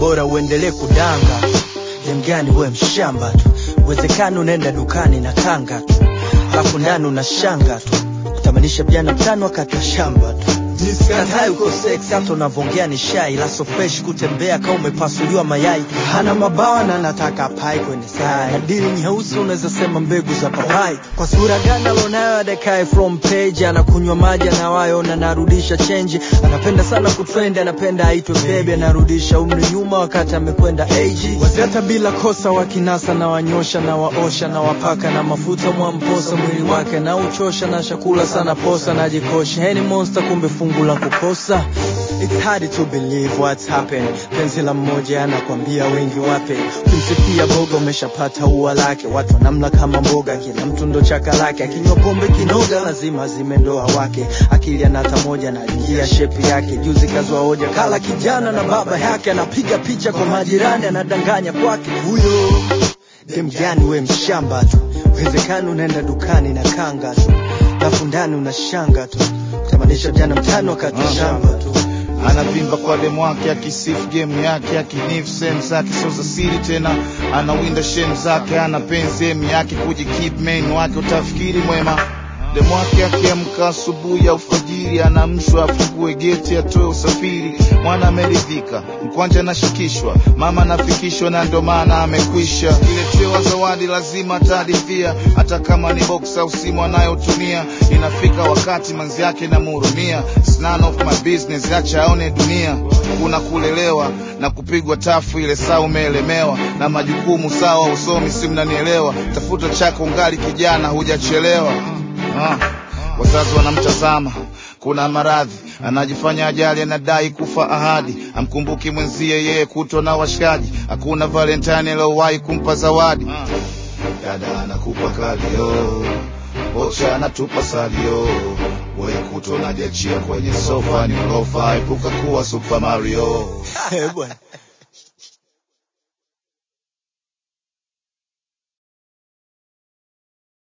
bora uendelee kudanga dem gani we mshamba tu uwezekano unaenda dukani na kanga tu alafu ndani unashanga tu kutamanisha vijana mtano wakati wa shamba tu Sikatai uko sex hata unavongea ni shai la so fresh kutembea kama umepasuliwa mayai hana mabawa na nataka pai kwenye sai dili nyeusi unaweza sema mbegu za papai kwa sura gani alonayo adekae from page anakunywa maji anawayo na narudisha change anapenda sana kutrend anapenda aitwe bebe anarudisha umri nyuma wakati amekwenda age wazata bila kosa wakinasa na wanyosha na waosha na wapaka na mafuta mwamposa mwili wake na uchosha na chakula sana posa na jikosha heni monster kumbe fungu la kukosa It's hard to believe what's happened. Penzi la mmoja anakwambia wengi wape. Ukimsifia boga umeshapata ua lake. Watu wanamla kama mboga, kila mtu ndo chaka lake. Akinywa pombe kinoga, lazima zime ndoa wake. Akili anata moja na ingia shepi yake. Juzi kazwa hoja, kala kijana na baba yake. Anapiga picha kwa majirani, anadanganya kwake. Huyo dem gani we mshamba tu. Uwezekano unaenda dukani na kanga tu. Alafu ndani unashanga tu. Kutamanisha jana mtano wakati wa shamba tu. anavimba kwa demu wake akisifu game yake akinifu sehemu zake sio za siri tena anawinda shem zake ana penzi emu yake kujikeep main wake utafikiri mwema demu wake akiamka asubuhi ya ufajiri anamshwa afungue geti atoe usafiri mwana ameridhika mkwanja anashikishwa mama anafikishwa na ndio maana amekwisha iletewa zawadi lazima atadithia hata kama ni box au simu anayotumia inafika wakati manzi yake namhurumia It's none of my business acha aone dunia kuna kulelewa na kupigwa tafu ile saa umeelemewa na majukumu sawa usomi si mnanielewa tafuta chako ngali kijana hujachelewa ah. wazazi wanamtazama kuna maradhi anajifanya ajali anadai kufa ahadi amkumbuki mwenzie yeye kutwa na washikaji hakuna valentine aliowahi kumpa zawadi dada anakupa kalio bocha anatupa salio wewe kutwa najiachia kwenye sofa ni ulofa epuka kuwa super mario Eh, bwana